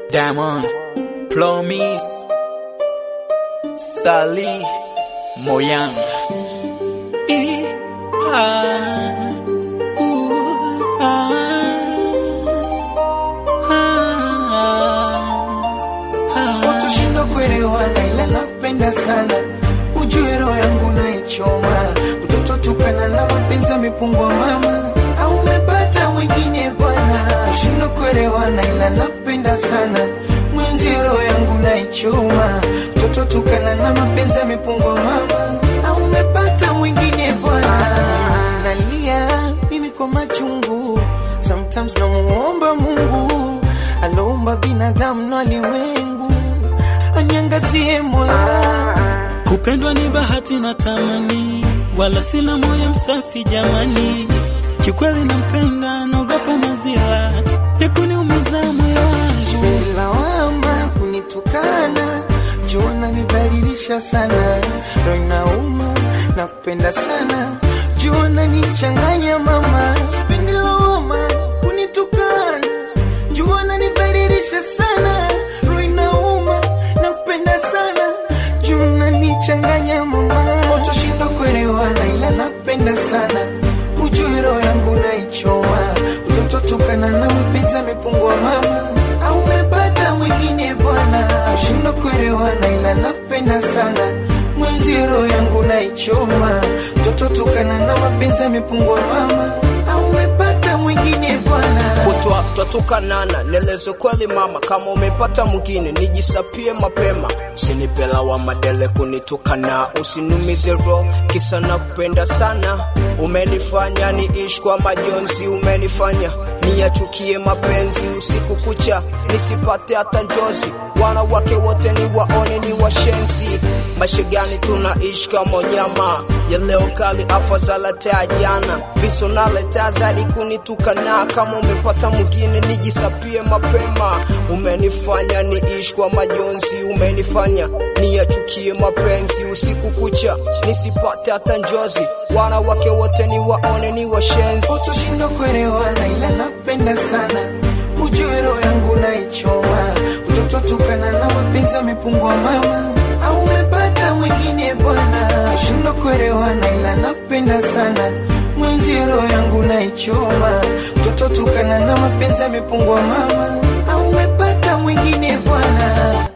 Diamond, Promise, Sally, Moyan. I, ah, ooh, ah, ah, ah. Utoshindwa kuelewana ila nakupenda sana, ujue roho yangu naichoma. Mtoto tukana na mapenzi amepungua mama, au umepata mwingine bwana? Ushindwa kuelewana ila nakupenda sana, mwenzi roho yangu naichoma. Mtoto tukana na mapenzi amepungua mama, au umepata mwingine bwana? Nalia mimi kwa machungu, sometimes namuomba Mungu aloumba binadamu na ulimwengu anyangazie Mola. Kupendwa ni bahati na tamani, wala sina moyo msafi jamani. Kikweli nampenda, naogopa mazila ya kuniumiza moyo wangu. lawama kunitukana, jua nidhalilisha sana, roho inauma na kupenda sana, jua nichanganya mama, sipendi lawama kunitukana, jua nidhalilisha sana, roho inauma na kupenda sana, jua nichanganya mama, utoshindwa kuelewana, ila nakupenda sana, ujue roho yangu naichoma, mtoto tukana na mapenzi amepungua mama, au umepata mwingine bwana, ushindwa kuelewana, ila nakupenda sana, mwenzi roho yangu naichoma, mtoto tukana na mapenzi amepungua mama, au umepata mwingine bwana. kutwa twatukanana, nieleze kweli mama, kama umepata mwingine nijisapie mapema, usinipela wa madele kunitukana, usinumize roho kisa na kupenda sana. Umenifanya niishi kwa majonzi, umenifanya niyachukie mapenzi, usiku kucha nisipate hata njozi, wanawake wote ni waone ni washenzi. Maisha gani tunaishi kama nyama ya leo kali, afadhali tea jana, viso naletea zaidi kunitukana. Kama umepata mwingine nijisapie mapema, umenifanya niishi kwa majonzi, umenifanya niyachukie mapenzi, usiku kucha nisipate hata njozi, wanawake wote ni waone ni washenzi. Utoshindwa kuelewana ila nakupenda sana, ujue roho yangu naichoma. Mtoto tukana na mapenzi amepungua mama, au umepata mwingine bwana? Ushindwa kuelewana ila nakupenda sana, mwenzi roho yangu naichoma. Mtoto tukana na mapenzi amepungua mama, au umepata mwingine bwana?